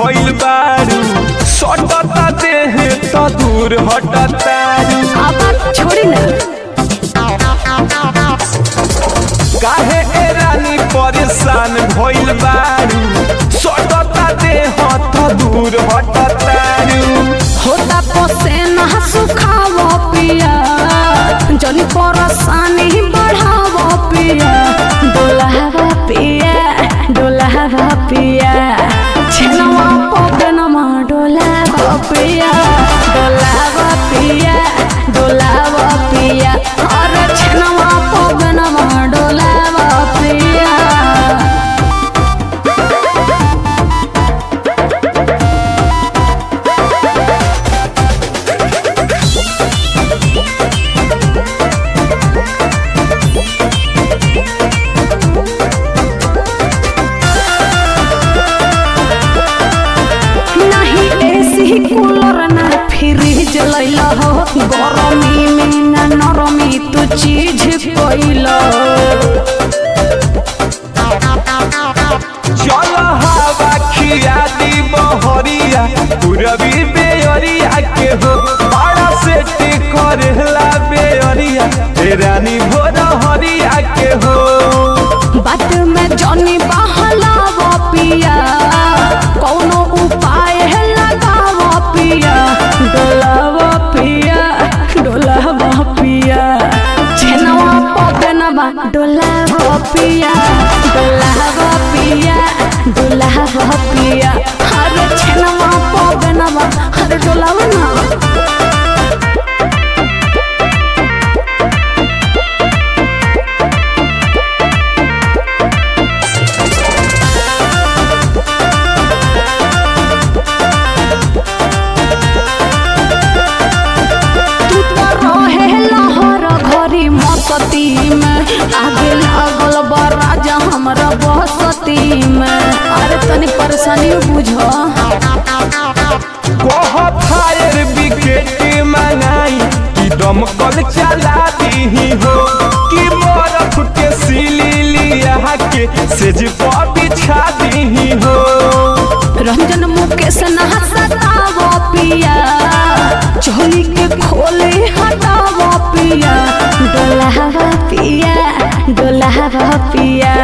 भइल बारू सटता देह त दूर हटतारू अब छोड़ी ना काहे ए रानी परेशान भइल बारू सटता देह त दूर हटतारू होता पोसे ना सुखावो पिया जनी परेशानी बढ़ावो पिया डोलावा पिया डोलावा पिया छेनवा पगनमा डोलावा पिया डोलावा पिया डोलावा पिया अरे छेनवा पगनमा डोलावा पिया नहीं एसी कूलर ना फ्रिज लैला हो गरमी में ना नरमी तू चीज कोइला चल हवा खिया दी बहरिया पूरबी बेअरिया के हो बड़ा सेट करेला बेअरिया ए रानी भोर हरिया के हो बात में जनी बहलाव पिया कौनो उपाय है लगाव पिया डोलाव पिया डोलाव पिया छेनवा पगनवा डोलाव पिया डोलाव पिया डोलाव पिया अरे छेनवा पगनवा अरे डोलाव ना तू तो रहे लहर घरी मसती में आगे लागल बा राजा हमरा बसती में अरे तनी परेशानी बुझो कह फायर विकेट मंगाई कि दमकल चला दी हो कि बर्फ के सिली लिया के सेज पर बिछा दी हो रंजन मुकेश ना सतावो पिया चोली के खोले हटावो पिया डोलावा पिया डोलावा पिया